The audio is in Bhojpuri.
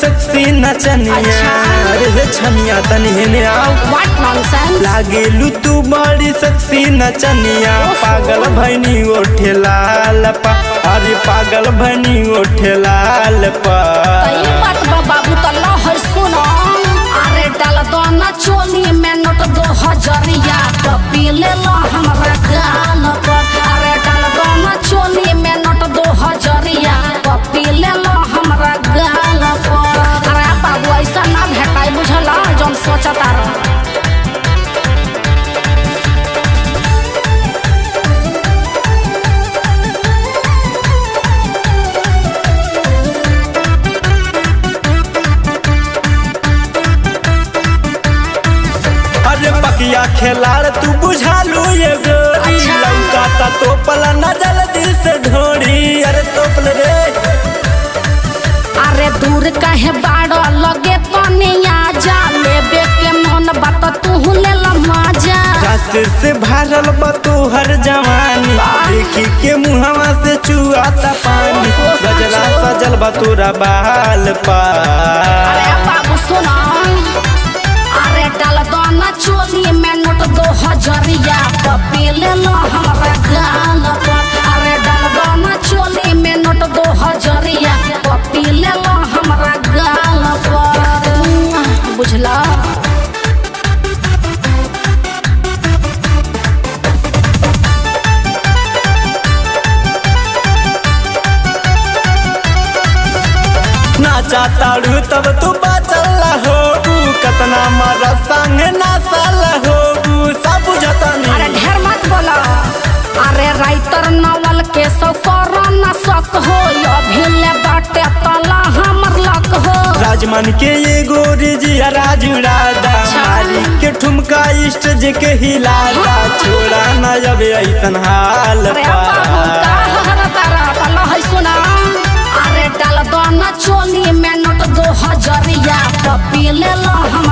सेक्सी नचनिया अच्छा। अरे हे छनिया तनी हेने आओ व्हाट नॉनसेंस लागेलू तू बड़ी सेक्सी नचनिया पागल भैनी ओठे लाल पा अरे पागल भैनी ओठे लाल पा कई बात बा बाबू तो लहर सुनो अरे डाल दो ना चोली में नोट दो हजरिया पपी ले लो हमरा गाल पर अरे डाल दो ना चोली में नोट दो हजरिया पपी ले लो हमरा गाल पर अरे बाबू ऐसा ना भेटाई बुझला जौन सोचता रह अरे पकिया खेलाड़ तू बुझालू ये गोरी अच्छा। लौकाता तो पला न जल्दी से ढोरी अरे तोपल रे अरे दूर कहे बाड़ लगे तनिया जा लेबे के मन बात तू ले ला मजा रास्ते से भरल बा तोहर जवानी देखी के मुहवा से चुआता पानी गजरा सजल बा तोरा बाल पा अरे बाबू सुना अरे डाल दो ना चोली में नोट दो हजरिया पपी ले लो हमरा गाल पर अरे डाल दो ना चोली में नोट दो हजरिया पपी ले लो हमरा गाल पर बुझला नाचा ताड़ू तब तू बाचल हो कतना मारा संग नाचल हो सब बुझतनी अरे ढेर मत बोला अरे राइटर नवल के सौ न सक हो अभी ले बाटे तला हमर लक हो राजमन के ये गोरी जिया राजू राधा मारी के ठुमका इष्ट जे के हिलाता छोड़ा न जब ऐसन हाल अरे पा बाबू का हर तारा तला है सुना अरे डाल दो न चोली में नोट दो हजरिया पपी ले लो हम